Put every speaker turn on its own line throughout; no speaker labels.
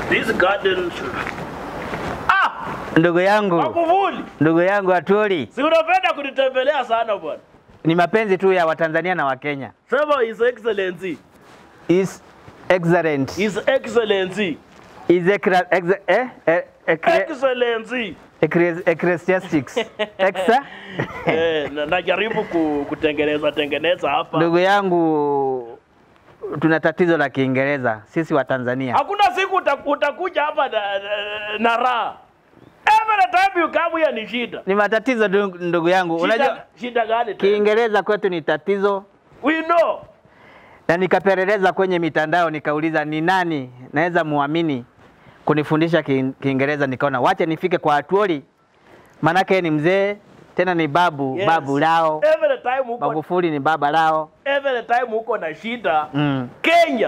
This garden should... Ah,
Ndugu yangu,
Magufuli.
ndugu yangu Atuli,
Si unapenda kunitembelea sana bwana.
ni mapenzi tu ya Watanzania na Wakenya.
Sema His Excellency.
Is excellent.
His Excellency.
Is ecra- ex- eh? Eh, ecre-
Excellency.
ecre- ecclesiastics. Exa?
eh, na- najaribu ku, kutengeneza tengeneza hapa.
Ndugu yangu, tuna tatizo la Kiingereza sisi wa Tanzania.
Hakuna siku uta- utakuja hapa na, na, na raha. Every time you come here ni shida.
Ni matatizo ndugu ndugu yangu. Unajua
Shida, shida gani tena?
Kiingereza kwetu ni tatizo,
We know.
na nikapeleleza kwenye mitandao nikauliza ni nani naweza muamini kunifundisha Ki- Kiingereza, nikaona wacha nifike kwa Atuoli, manake ni mzee tena ni babu
Yes.
babu lao.
Every time uko
Magufuli ni baba lao.
every time uko na shida
Mm.
Kenya,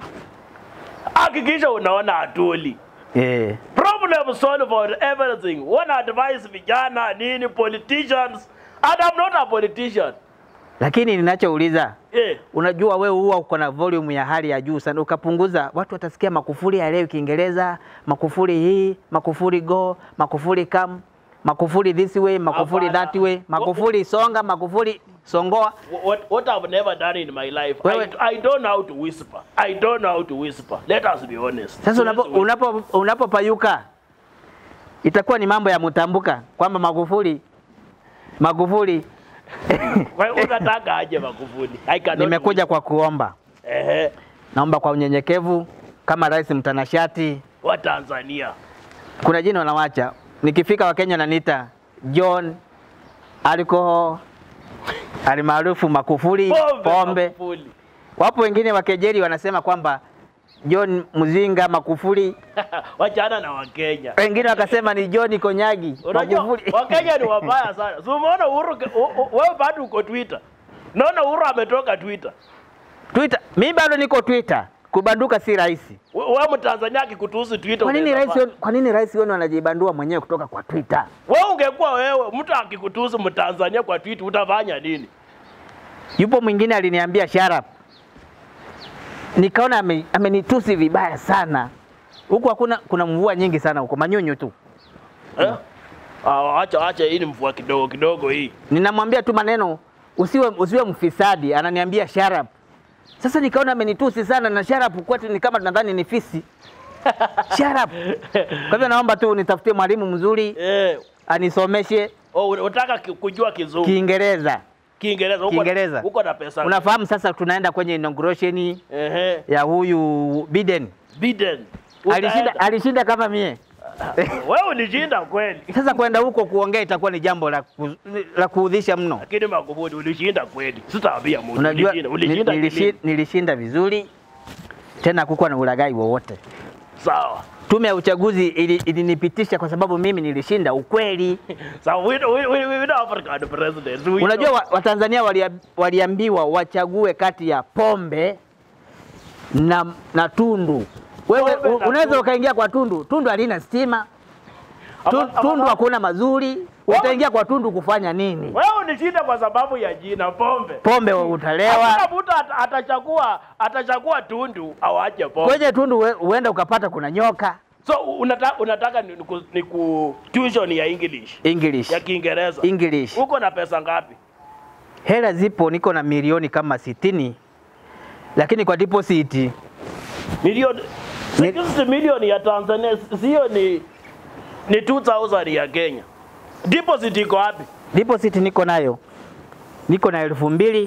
hakikisha unaona Atuli.
Eh.
Problem solve for everything. Wana advise vijana nini politicians and I'm not a politician.
Lakini ninachouliza
Eh,
unajua wewe huwa uko na volume ya hali ya juu sana, ukapunguza watu watasikia Makufuli haelewi Kiingereza, Makufuli hii, Makufuli go, Makufuli come, Makufuli this way, Makufuli
Hapana.
that way, Makufuli songa, Makufuli songoa.
what, what I've never done in my life,
Wewe-
I, I don't know how to whisper. I don't know how to whisper. Let us be honest.
Sasa unapo
Siwezi whisper.
unapo unapopayuka itakuwa ni mambo ya mtambuka kwamba Magufuli Magufuli
Kwa hiyo unataka aje Magufuli? I cannot
nimekuja kwa kuomba,
whisper. Ehe,
naomba kwa unyenyekevu kama rais mtanashati.
wa Tanzania.
Kuna jina wanawacha, nikifika Wakenya wananiita John alcohol alimaarufu Makufuli
Pombe.
pombe.
Magufuli.
Wapo wengine wakejeli wanasema kwamba John Mzinga Makufuli,
Wachana na Wakenya.
wengine wakasema ni John Konyagi
Unajua
Magufuli.
Wakenya ni wabaya sana. Si umeona Uhuru ke- u- u- wewe bado uko Twitter. Naona Uhuru ametoka Twitter.
Twitter, mi bado niko Twitter, kubanduka si rahisi.
We- Wewe Mtanzania akikutusi Twitter.
Kwa nini
unaweza
rais
fanya.
wenu- kwa nini rais wenu anajibandua mwenyewe kutoka kwa Twitter?
Wewe ungekuwa wewe mtu akikutusi Mtanzania kwa Twitter utafanya nini?
Yupo mwingine aliniambia sharap, nikaona ame- amenitusi vibaya sana. Huku hakuna kuna mvua nyingi sana huko, manyunyu tu.
Eh? Ah, acha acha hii ni mvua kidogo kidogo hii.
Ninamwambia tu maneno usiwe, usiwe mfisadi, ananiambia sharap. Sasa nikaona amenitusi sana na sharap kwetu ni kama nadhani ni fisi sharap. Kwa hivyo naomba tu nitafutie mwalimu mzuri
Eh,
anisomeshe
oh, unataka ki- kujua kizungu.
Kiingereza.
Kiingereza. Uko-
Kiingereza.
Uko na pesa.
Unafahamu sasa tunaenda kwenye inauguration
Ehe.
ya huyu Biden.
Biden.
Alishinda,
Utaenda.
alishinda kama mie.
Wewe ulishinda kweli.
Sasa kwenda huko kuongea itakuwa ni jambo la, ku, la kuudhisha mno.
Lakini Magufuli ulishinda kweli. Sitaambia mtu
Unajua
ulishinda. Ulishinda
nil- nilishi-
kilini.
nilishinda vizuri tena hakukuwa na ulaghai wowote.
Sawa.
Tume ya uchaguzi ili- ilinipitisha kwa sababu mimi nilishinda ukweli.
So we, we, we, we don't African president. We
Unajua
know.
wa- Watanzania walia, waliambiwa wachague kati ya pombe na, na Tundu. Wewe
Pombe na
u- unaweza
Tundu.
ukaingia kwa Tundu. Tundu halina stima. Tu-
Ama- ama-
Tundu hakuna mazuri. Utaingia kwa Tundu kufanya nini?
Wewe ulishinda kwa sababu ya jina pombe.
Pombe utalewa.
Hakuna mtu ata- atachagua atachagua Tundu au aje pombe.
Kwenye Tundu we- huenda ukapata kuna nyoka.
So unataka unataka ni, ni, ku, ni ku tuition ya English
English.
ya Kiingereza.
English.
Uko na pesa ngapi?
Hela zipo, niko na milioni kama sitini, lakini kwa deposit
Milioni
Ni-
60 milioni ya Tanzania sio ni ni 2000 ya Kenya. Deposit iko wapi?
deposit niko nayo, niko na elfu mbili.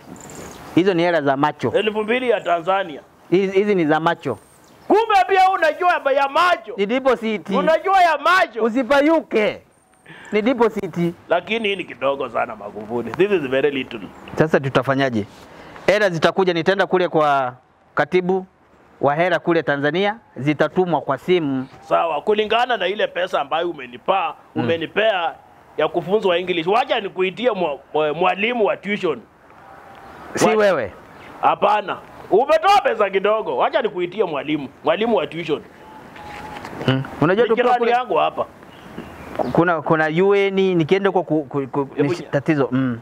Hizo ni hela za macho,
elfu mbili ya Tanzania.
hizi hizi ni za macho,
Kumbe pia unajua ya macho,
ni deposit.
unajua ya macho,
Usipayuke, ni deposit.
lakini hii ni kidogo sana Magufuli. This is very little.
Sasa tutafanyaje? Hela zitakuja, nitaenda kule kwa katibu wa hela kule Tanzania, zitatumwa kwa simu.
Sawa, kulingana na ile pesa ambayo umenipa umenipea ya kufunzwa English, wacha nikuitie mwa- mwa- mwalimu wa tuition.
Si
Wa-
wewe
Hapana, umetoa pesa kidogo, wacha nikuitie mwalimu, mwalimu wa tuition.
mm. Unajua
Ni
tukiwa
jirani
kule
yangu hapa.
kuna kuna UN nikienda huko ku, ku, ku, ni
Hebu-
shi- tatizo mm.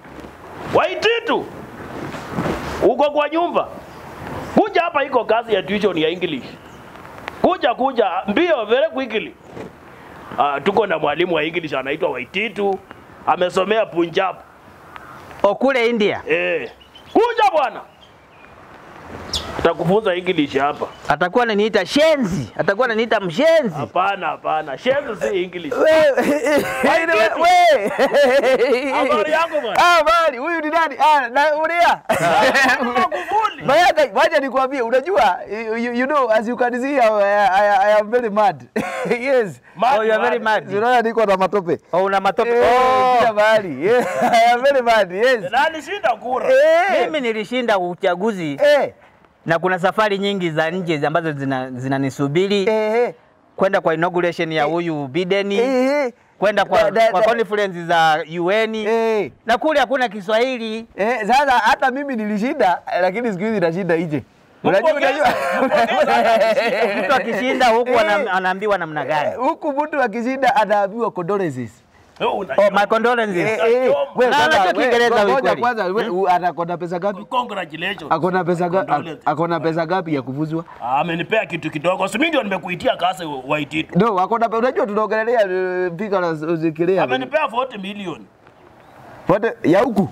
Waititu, uko kwa nyumba, kuja hapa, iko kazi ya tuition ya English. Kuja kuja mbio very quickly. Uh, tuko na mwalimu wa English anaitwa Waititu. Amesomea Punjab.
O kule India
Eh. Kuja bwana. Atakufunza English hapa.
atakuwa ananiita shenzi, atakuwa ananiita mshenzi.
Hapana, hapana. Shenzi si English. Habari yako bwana?
Habari, huyu ni nani? Ah, na ulia.
Magufuli.
Mayaka, wacha nikwambie, unajua you, you, you know as you can see I, I, I am very mad. yes.
Mad,
Oh, you are very
mad.
mad.
Unaona niko na matope.
Oh, una matope.
Eh, kila
Oh,
mahali. Yeah, I am very mad. Yes.
Nani shinda kura?
Eh.
mimi nilishinda uchaguzi
Eh.
na kuna safari nyingi za nje ambazo zina- zinanisubiri
Eh.
kwenda kwa inauguration ya huyu Biden,
Eh.
kwenda kwa,
Da- da-
kwa
da-
conference za UN
Eh.
na kule hakuna Kiswahili.
Eh, sasa hata mimi nilishinda lakini siku hizi nashinda nje. Unajua
Mpongeze,
unajua.
mpongeze.
Mtu akishinda huku
Eh.
ana- anaambiwa namna gani?
Huku mtu akishinda anaambiwa condolences.
Wewe una-
Oh, my condolences.
Eh, eh, we,
Na
kwanza,
unajua
we,
Kiingereza
ngoja
kweli.
kwanza we, u- anakona pesa ngapi?
Congratulations.
Akona pesa ngapi?
Condolences.
Akona pesa ngapi ya kufuzwa?
Ah, Amenipea kitu kidogo. Si mimi ndio nimekuitia kasi Waititu.
No, akona pe- unajua tunaongelea uh, pika na uzikilia.
Amenipea 40 million.
Wote ya huku.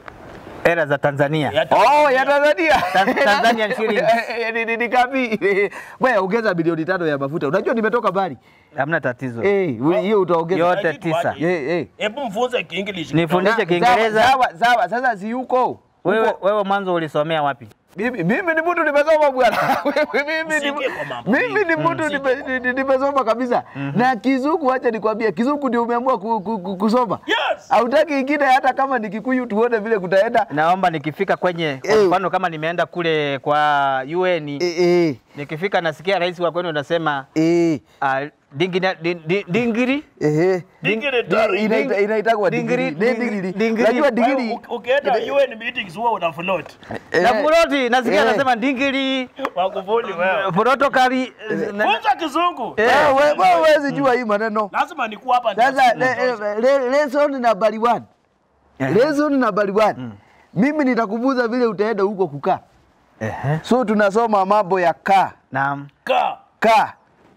Era za Tanzania.
Ya
Oh, ya Tanzania.
Tan- Tanzanian shillings.
Eh, ni- ni- Ni kapi? Wewe ongeza bilioni tano ya mafuta. Unajua nimetoka mbali.
Hamna tatizo.
Eh, we- hiyo utaongeza.
Yote
Kitu
tisa.
aje.
Eh, eh.
Hebu mfunze Kiinglish.
Nifundishe
Sawa,
Kiingereza.
Sawa, sawa. Sasa si huko.
Wewe,
Huko.
wewe mwanzo ulisomea wapi?
Mimi mimi ni mtu nimesoma bwana. Mimi ni
Usiingie kwa mambo
mimi ni
mingi.
mtu
Usiingie
nime- ni- nimesoma kabisa. Na kizungu acha nikwambie, kizungu ndio umeamua ku- ku- ku- kusoma.
Yes.
Hautaki ingine hata kama ni Kikuyu tuone vile kutaenda.
Naomba nikifika kwenye kwa
Eh.
mfano kama nimeenda kule kwa UN
Eh eh
nikifika nasikia rais wa kwenu unasema
eh
uh, dingina, din, din, dingiri
eh.
Dingiri
Di-
dari.
inaita- Inaitagwa
Dingiri,
digiri. Ne
dingiri,
digiri.
dingiri.
Unajua
Wewe
digiri.
u- Ukienda UN meetings huwa una float.
eh,
na Buroti nasikia
eh.
anasema dingiri
Magufuli wewe.
protokali
Funza Kizungu.
Eh.
eh, we- wewe huwezi jua hii maneno.
Lazima nikuwa hapa. ndio
Sasa
siku
le-
tosha.
eh, le- lesson nambari 1. Lesson nambari 1. Mimi nitakufunza vile utaenda huko kukaa.
Ehe,
So tunasoma mambo ya kaa.
naam
Ka.
Kaa.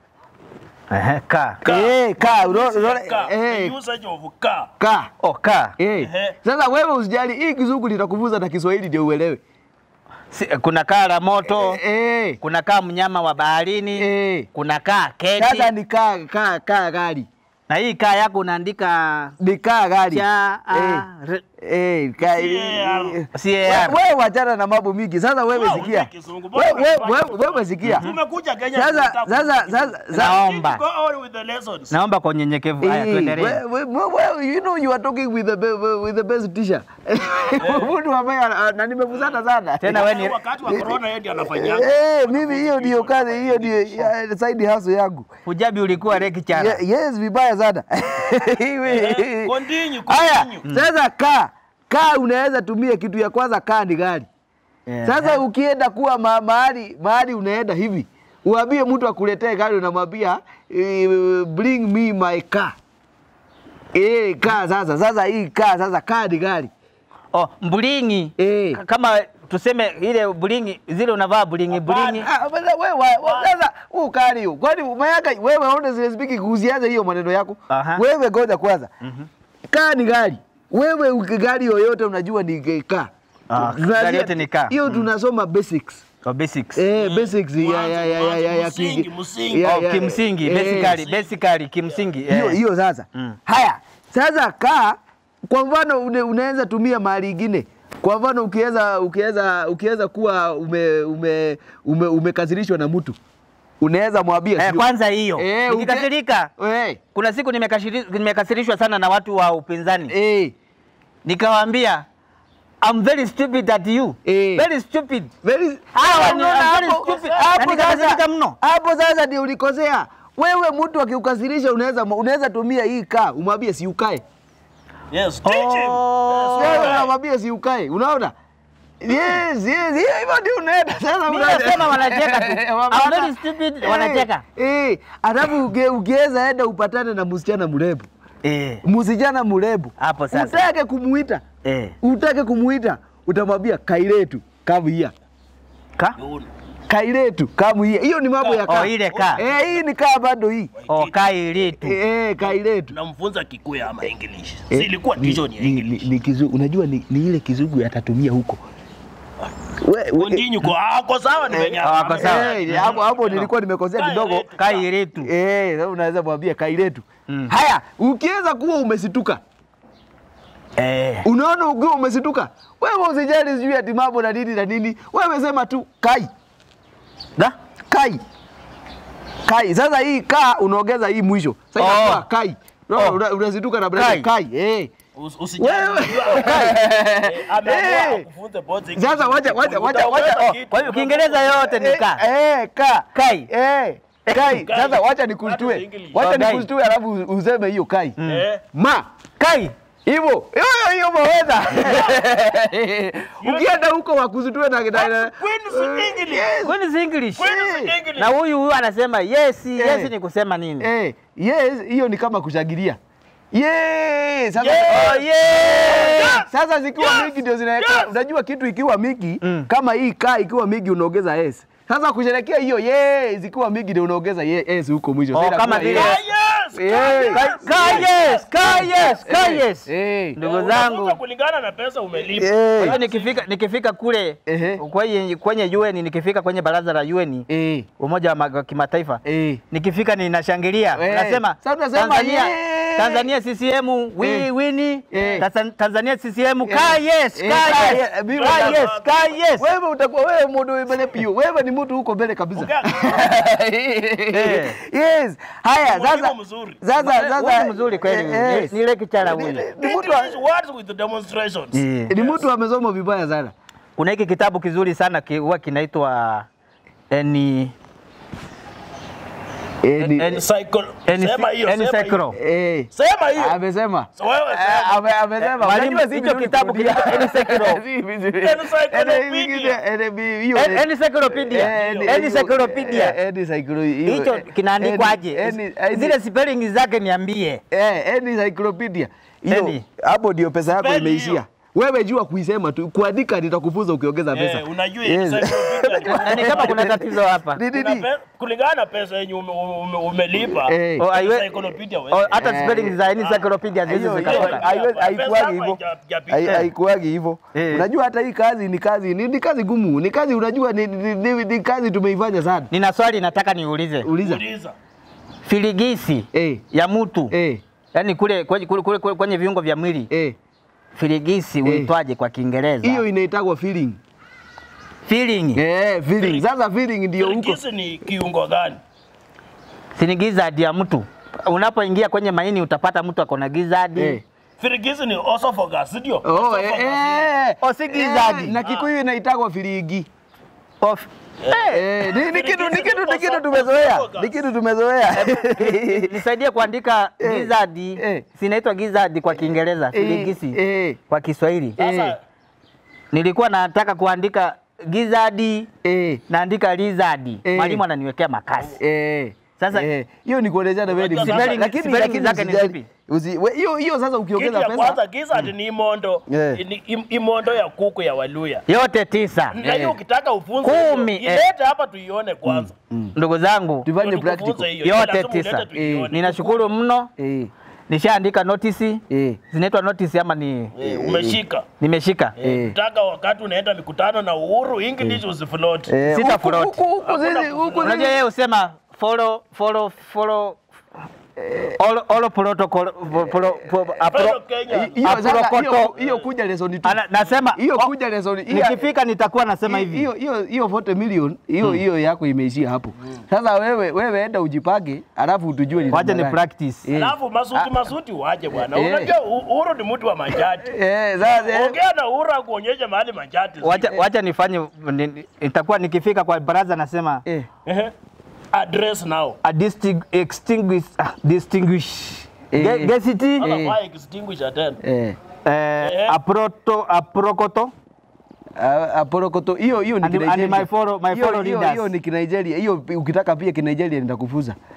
ehe ka
Ka.
Eh, kaa. Uno- uno-
Ka. The
eh,
usage of ka.
kaa.
oh ka
Eh.
Ehe.
Sasa wewe usijali, hii kizungu nitakufunza na Kiswahili ndio uelewe.
si, kuna kaa la moto
Eh.
kuna kaa mnyama wa baharini
Eh.
kuna kaa keti
Sasa ni kaa kaa kaa gari.
na hii kaa yako unaandika
Ni kaa gari.
cha
Eh.
a, r,
Eh, ka,
CAR.
CAR.
We- wewe wachana na mambo mingi. Sasa wewe
Wewe
sikia.
hujui Kizungu,
Wewe
bora
wewe-
unafanya
wewe- wewe sikia.
Tumekuja Kenya.
Sasa
tunataka
sasa
kusikiza.
sasa sasa
Naomba.
Go on with the lessons.
naomba kwa unyenyekevu haya
Eh,
tuendelee
we- we- we- we- you know you are talking with the be- with the best teacher. Mtu ambaye ana- na nimefuzana sana.
Tena we ni
Wakati wa corona yeye ndiye anafanya.
Eh, mimi hiyo ndio kazi, hiyo ndio ya- side hustle yangu.
Hujabi ulikuwa lecturer
Ye- Yes, vibaya sana.
Eh, Continue,
Haya,
continue.
sasa kaa kaa, unaweza tumia kitu ya kwanza, kaa ni gari.
Eh,
Sasa ukienda kuwa ma, mahali mahali unaenda hivi, uambie mtu akuletee gari, unamwambia eh, bring me my car. Eh, kaa sasa, sasa hii kaa sasa, kaa ni gari.
oh, mbulingi
Eh.
K- kama tuseme ile bulingi zile unavaa bulingi bulingi
Ah, bana, wewe wa- sasa huu kari hiyo. Kwani mayaka wewe honestly speaking kuhusiana hiyo maneno yako.
Aha.
Wewe ngoja kwanza. Kaa ni gari. Wewe uki- gari yoyote unajua ni kaa.
Ah,
Tunajua-
gari yote ni kaa.
Hiyo tunasoma basics.
oh, basics
Eh, basics ya ya ya ya ya ya
Msingi,
ki-
msingi.
ya-
oh,
ya-
kimsingi
eh,
basically basically kimsingi
Hiyo
eh.
hiyo sasa.
Mm.
Haya, sasa kaa kwa mfano une, unaweza tumia mahali ingine. Kwa mfano ukiweza ukiweza ukiweza kuwa ume ume ume umekasirishwa na mtu. Unaweza mwambia
Eh,
sio-
kwanza hiyo
Eh, uke-
nikikasirika
Eh,
kuna siku nimekashiri- nimekasirishwa sana na watu wa upinzani
eh,
nikawaambia I'm very stupid at you
Eh.
very stupid
very
Hawa
Hapo
ni-
unaona
I'm very
hapo-
stupid.
hapo
Na nikakasirika
sasa-
mno.
Hapo sasa ndio ulikosea. Wewe mtu akikukasirisha unaweza unaweza tumia hii kaa umwambie si ukae.
Yes, teach him.
Oh.
Yes,
Wewe
okay.
unamwambia si ukae. Unaona? Yes, yes, hiyo hivyo ndio unaenda sasa.
Mimi
unaenda.
nasema wanacheka tu.
Wapata-
I'm very stupid, wanacheka.
Eh, eh, alafu uge- ukiweza enda upatane na msichana mrembo.
eh
Msichana mrembo.
Hapo sasa.
Utake kumuita.
eh
Utake kumuita, utamwambia kairetu, come here.
ka
Yun.
Kailetu kamu hii. Hiyo ni mambo ya
Oh,
kaa.
ile kaa.
Eh, hii ni kaa bado hii.
Oh, kailitu.
Eh, Kailetu.
Namfunza Kikuyu ama English.
Eh,
Si ilikuwa
ni-
tisho ni
ni-
English.
ni- ni kizungu. Unajua ni, ni ile kizungu atatumia huko. We- we-
Kondinyu kwa ako sawa ni venye
Ah, ako sawa.
Eh, hapo hapo nilikuwa nimekosea kidogo.
Kailetu.
Kailitu.
Eh, sasa unaweza mwambia Kailetu.
Mm.
Haya, ukiweza kuwa umesituka.
Eh.
Unaona ukiwa umesituka. Wewe usijali sijui ati mambo na nini na nini. Wewe sema tu kai.
Da?
Kai. Kai. Sasa hii kaa unaongeza hii mwisho. Sasa
Oh.
inakuwa kai. Unaona,
Oh.
una- unazituka na brother
Kai.
kai. Eh.
Us- usijali.
Wewe.
Unajua, eh, ameamua
Eh.
akufunze both English.
Sasa wacha wacha wacha
Utaongeza
wacha.
kitu.
Kwa hiyo Kiingereza yote ni ka.
Eh, eh, ka.
Kai.
Eh. Kai.
Kai.
Sasa wacha
That
nikushtue.
is English.
Wacha
Oh, kai.
nikushtue alafu useme hiyo kai.
Eh.
Ma.
Kai.
Hivyo. Hiyo hiyo maweza. Ukienda huko wakuzitue na na- na
Queen's English.
Yes.
When is English?
Queen's English.
Na huyu huyu anasema yes, yes
Eh.
ni kusema nini?
Eh, yes, hiyo ni kama kushangilia. Yes, sasa
Oh, yeah.
Sasa zikiwa
Yes!
mingi ndio zinaweka.
Yes!
Unajua kitu ikiwa mingi
Mm.
kama hii kaa ikiwa mingi unaongeza yes. Sasa kusherekea hiyo yes zikiwa mingi ndio unaongeza ye- yes huko mwisho.
Oh,
Sasa
kama
inakuwa
vile-
Ah,
yes.
yes.
Eh.
Ka-
Ka yes, ka yes, ka
Eh,
yes.
eh.
Ndugu
Unafunza
zangu.
kulingana na pesa umelipa.
Kwa
Eh.
hiyo nikifika nikifika kule
Ehe.
kwenye kwenye UN nikifika kwenye baraza la UN
Eh.
Umoja wa ma- kimataifa
Eh.
nikifika ninashangilia
Eh.
nasema
Sasa tunasema,
Tanzania
yeah.
Tanzania CCM we
Eh.
wini
Eh.
Tanzan- Tanzania CCM
Eh.
ka yes
Eh,
ka
ka
yes
yes. Mimi
ka
nataka-
yes ka yes
Wewe utakuwa wewe mtu mbele pio. Wewe ni mtu huko mbele kabisa.
Ongea.
yes. Haya
Mwalimu
sasa.
mzuri.
Sasa
Huyu
sasa
ni mzuri kweli huyu.
Yes.
Ni- ni ile kichara huyu.
Ni- ni mtu
English words with demonstrations.
Eh.
ni mtu amesoma vibaya sana.
Kuna hiki kitabu kizuri sana ki- huwa kinaitwa eni
Eh, ni-
En-
Cycle.
eni
Sema hiyo, sema hiyo.
encyclo.
eh.
Sema hiyo.
Amesema.
So wewe
Eh,
sema.
ame- amesema.
Mwalimu,
Unajua si
hicho
vizuri
kitabu
kurudia.
kinaitwa Encyclo.
Si vizuri.
Encyclopedia.
Eh, eh, eh, hiyo-
En- encyclopedia.
Eh, ni-
Encyclopedia.
eh, encyclo-
Hicho
hiyo-
kinaandikwaje?
eh, ni- eh, ni-
Zile spelling zake niambie.
eh, eh, ni encyclopedia. Hiyo
Eni.
hapo ndio pesa yako
Spell
imeishia.
hiyo.
Wewe jua kuisema tu, kuandika nitakufunza ukiongeza pesa.
Eh, unajua
Yes.
encyclopedia.
Na ni kama kuna tatizo hapa.
Ni- ni-
Kuna
ni-
pe- kulingana na pesa yenye ume- ume- umelipa
Eh.
Oh, aiwe-
encyclopedia
Oh,
wewe.
hata
Eh.
spelling za encyclopedia hizi
hiyo- hiyo-
zikatoka.
haiwezi-
Pesa
haikuwagi
yako
hivyo.
haijapita.
Hai- haikuwagi hivyo.
Eh.
Unajua hata hii kazi ni kazi ni, ni kazi gumu, ni kazi unajua ni, ni, ni, ni kazi tumeifanya sana.
Nina swali nataka niulize.
Uliza.
Uliza.
Filigisi
Eh.
ya mtu
Eh,
yaani kule kwenye, kule, kule, kule, kwenye viungo vya mwili
eh.
filigisi huitwaje kwa Kiingereza?
Hiyo inaitagwa feeling.
feeling.
Eh, feeling. Sasa feeling ndio huko.
Filigisi ni kiungo gani?
Si ni gizzard ya mtu. Unapoingia kwenye maini utapata mtu akona gizzard.
Eh.
Filigisi ni esophagus, ndio?
Oh, eh,
Esophagus.
eh.
Oh, si gizzard.
Eh, Na Kikuyu inaitagwa filigi.
Of,
Eh, ni, ni kitu ni kitu ni kitu tumezoea. Ni kitu tumezoea.
nisaidie kuandika
Eh,
gizzard.
eh.
Sinaitwa gizzard kwa Kiingereza,
Eh,
filigisi
eh,
kwa Kiswahili.
Sasa
Nilikuwa nataka kuandika gizzard,
eh,
naandika lizard.
Eh.
Mwalimu ananiwekea makasi.
eh.
Sasa-
eh, hiyo ni kuelezana wewe ni
Spelling-
mzima. Lakini
spelling
lakini
zake ni
usijali.
zipi?
Usi- we- Hiyo hiyo sasa
kitu
ukiongeza
ya kwanza
pesa.
gizzard ni imondo.
Eh.
Ni im- imondo ya kuku ya Waluya.
Yote tisa.
Na hiyo ukitaka ufunze
Kumi,
hiyo,
eh.
ilete hapa tuione kwanza.
Ndugu zangu,
Tufanye
Ndio tukufunze
practical.
hiyo.
Yote
Lazima
tisa.
ulete tuione.
ninashukuru mno.
Eh,
Nishaandika notisi.
eh.
Zinaitwa notisi ama ni
Eh, umeshika.
nimeshika?
Eh.
Utaka wakati unaenda mikutano na Uhuru English usifloat.
Eh,
Sita
huku-
float.
huku- huku
Hakuna
sisi- huku
kufloat.
Unajua
sisi-
yeye usema follow follow follow all all protocol pro- pro- pro- apro-
Fellow Kenya.
hiyo sasa hiyo
aprokoto.
hiyo kuja lesson tu.
Ana- nasema
Hiyo
oh,
kuja lesson hiyo-
nikifika nitakuwa nasema hivi
hiyo hiyo hiyo 40 million hiyo hiyo yako imeishia hapo. Sasa wewe wewe enda ujipange alafu tujue ni
wacha
namna
ni
gani.
practice
Eh.
Alafu masuti masuti waje bwana.
Eh.
Unajua U- Uhuru ni mtu wa majati.
Eh, sasa
Ongea na Uhuru akuonyeshe mahali majati. ziko.
wacha, wacha nifanye ni- itakuwa nikifika kwa baraza nasema
eh
Ehe. Address now.
a distingu- extinguish ah, distinguish
Eh.
Ge- gesiti
Sasa
Eh.
why extinguish attend?
eh
eh, aproto aprokoto
Ah, Aporokoto hiyo hiyo ni
And- and
Kinigeria.
my follow- my
Hiyo-
follow
hiyo-
leaders.
Hiyo ni Kinigeria. Hiyo ukitaka pia Kinigeria nitakufuza.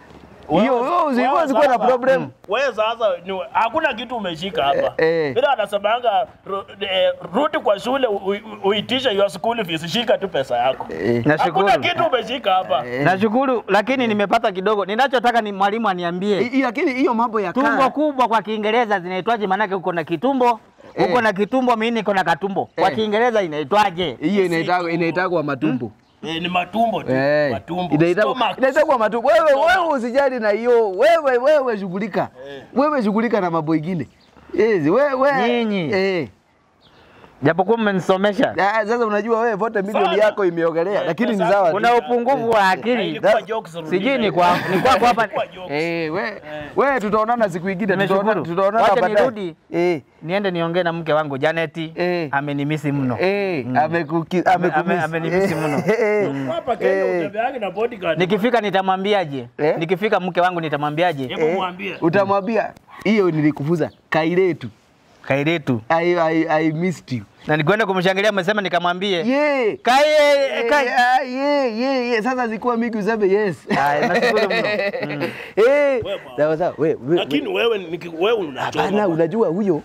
hiyo hiyo usikuwa usikuwa na problem.
Wewe sasa ni- hakuna kitu umeshika hapa.
Eh, eh.
Bila anasemanga ru- eh, rudi kwa shule u- u- uitishe your school fees, shika tu pesa yako.
Eh.
Nashukuru.
Hakuna kitu umeshika hapa.
Nashukuru, lakini nimepata kidogo. Ninachotaka ni mwalimu aniambie
I- i- Lakini hiyo mambo ya
tumbo
kaa
kubwa kwa Kiingereza zinaitwaje? Maanake uko na kitumbo uko
Eh.
na kitumbo, mimi niko na katumbo. Kwa
Eh.
Kiingereza inaitwaje?
hiyo inaitagwa inaitagwa matumbo.
Eh, ni matumbo tu.
Eh,
Matumbo.
inaitagwa
Stomach.
inaitagwa matumbo. Wewe
Stomach.
wewe usijali na hiyo. Wewe wewe shughulika. Wewe shughulika na mambo mengine. Yes, wewe
Nyinyi.
Eh.
Japokuwa mmenisomesha,
Ah, Sasa unajua wewe vote milioni
Sana.
yako imeogelea,
Eh,
lakini ni
pesa-
sawa. tu.
kuna upungufu wa akili.
Ilikuwa jokes, Rudina.
Sijui ni kwa ni kwako hapa.
Ilikuwa jokes.
Eh, we we tutaonana siku nyingine, tutaona
Nimeshukuru.
tutaonana
Wacha
baadaye.
nirudi.
Eh.
Niende niongee na mke wangu Janeti,
Eh.
amenimisi mno.
Eh, amekuki
ame-
amekumiss.
amenimisi mno.
Eh,
Hapa Kenya
Eh.
utembeangi na bodyguard.
Nikifika nitamwambiaje?
Eh?
Nikifika mke wangu nitamwambiaje?
Hebu
eh,
mwambie.
Utamwambia hiyo nilikufuza kailetu.
Kairetu.
I, I, I missed you.
Na nikwenda kumshangilia amesema nikamwambie.
Yeah.
Kai
Eh,
kai.
ah, yeah, yeah, yeah. Sasa zikuwa mingi useme yes.
Haya, nashukuru mno. Mm.
Eh,
bwana.
sawa sawa. We, we,
Lakini wewe niki- wewe unachoma.
hapana, unajua huyo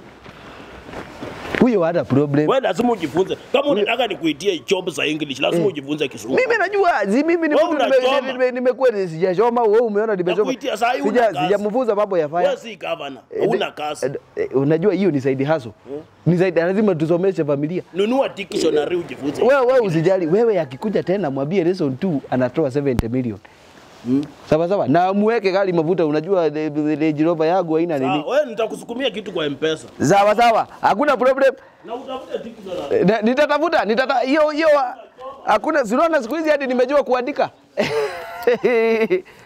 huyo hana problem.
Wewe lazima ujifunze. Kama unataka nikuitie job za English, lazima ujifunze Kiswahili.
Mimi najua zi mimi ni
Wewe
mtu nime-
unachoma.
nime- nimekuwa ni- sijachoma, wewe umeona nimechoma.
Nakuitia saa hii huna
Sija-
kazi.
Sijamfunza mambo ya
Wewe
fire.
si governor,
Eh,
huna
eh,
kazi.
eh, unajua hiyo ni side hustle. Ni side lazima tusomeshe familia.
Nunua dictionary ujifunze.
Wewe wewe usijali, wewe akikuja tena mwambie lesson 2 anatoa 70 million. Sawa sawa. Na muweke gari mafuta, unajua the- the- Range Rover yangu haina nini.
Ah, wewe nitakusukumia kitu kwa M-Pesa.
Sawa sawa. Hakuna problem.
Na utafute dictionary.
Na- Nitatafuta, nitata hiyo hiyo hakuna, si unaona siku hizi hadi nimejua kuandika.